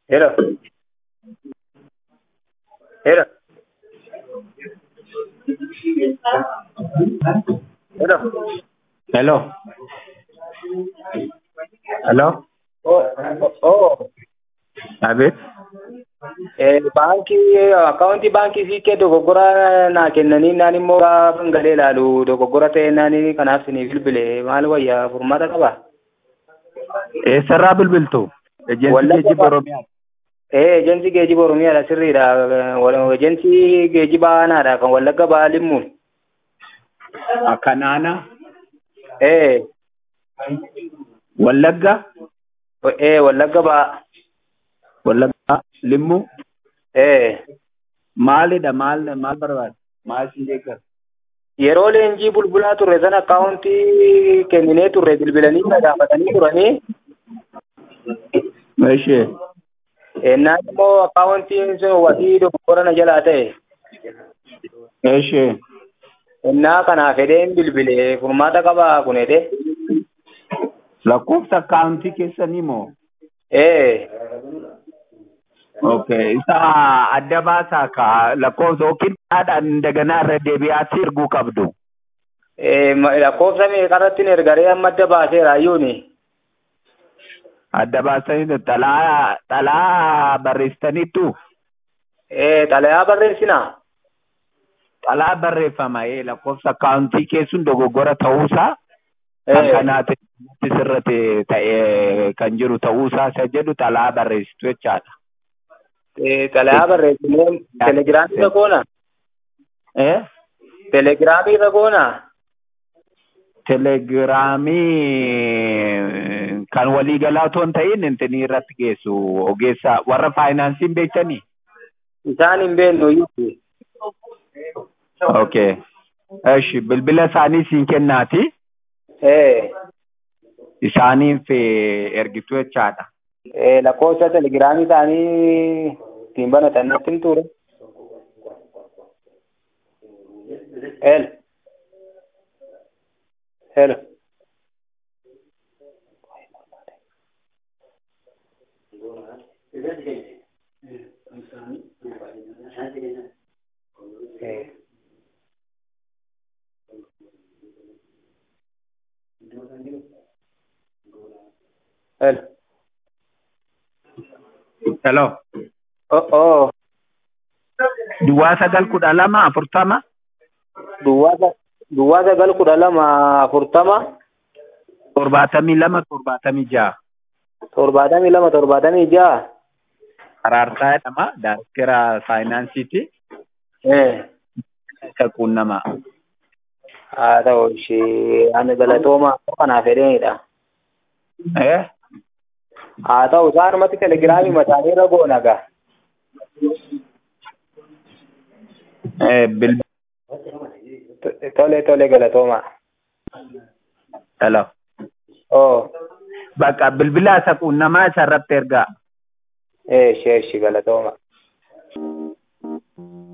Hello. Hello. Hello. Hello. Hello. Oh, oh, oh. Abet. Eh, baankii akkaawuntii baankii siiqqee dogoggora naa kennanii naan immoo gaafan galee ilaalu dogoggora ta'e naani kanaaf sinii bilbile maal wayyaa furmaata qaba? Eessarraa bilbiltu? Ejeensi Wallagga geejjiba ba- Oromiyaa. Eh, ejensii geejiba Oromiyaadha sirriidha. Wal- Ejensii geejiba aanaadha kan Wallagga Ba'aa Limmuun. Kanaana Eh, Wallagga eh, Wallagga Ba'aa. Wallagga Limmuu Eh, maalidha maal maal barbaada? Maal si deeggara? yeroo leenjii bulbulaa turre sana akkaawuntii kenninee turre bilbilanii na gaafatanii turanii. Ishee Ennaan immoo akkaawuntiin sun wasii dogoggora na jalaa ta'e. ishee Ennaa kanaa fedheen bilbile furmaata qabaa kun jedhe. lakkoofsa akkaawuntii keessanii moo? Eh, Okay, isa adda baasaa ka lakkoofsa yookiin haadhaan daganaa irra deebi'aatti erguu qabdu. eh, ma- lakkoofsa meeqarratti na ergaree amma adda baaseera ayyuuni. Adda baasanii xalaa xalaa barreessitaniittu Eh, xalayaa barreessinaa? xalaa barreeffama ee lakkoofsa akkaawuntii keessun dogoggora ta'uusaa kan Eh, kanaati sirratti ta'ee kan jiru ta'uusaa isa jedhu xalaa barreessitu jechaadha. eh, xalayaa barreessinee telegiraamii irra goona? Eh? Telegiraamii irra goona? Telegiraamii kan waliigalaa otoo hin ta'in intinii irratti geessu ogeessa warra faayinaansiin beektanii? Isaan hin beeknu iyyuu. Okay. Eshi bilbila isaanii siin kennaati. Eh, Isaaniif eh, ergitu jechaadha. eh, lakkoofsa telegiraamii isaanii ittiin banatan natti hin ture. El. Hello. Eh. Hello. Hello. Oh, oh. Duwwaa sagal kudha lama afurtama Duwwaa sa- duwwaa sagal kudha lama afurtama torbaatamii lama torbaatamii ja'a. torbaatamii lama torbaatamii ja'a. Araarsaa jedhama. Daayirektara faayinaansiiti. Eh. Isa quunnamaa. haa ta'u ishee ani galatooma kanaaf fedheenidha. Eh? haa ta'u isaanumatti telegiraamii mataanii irra goona gaa. Eh, bil Tole tole galatooma. Hello. Oo. Bakka bilbila isa quunnamaa isa irratti ergaa. Eh ishee ishee galatooma.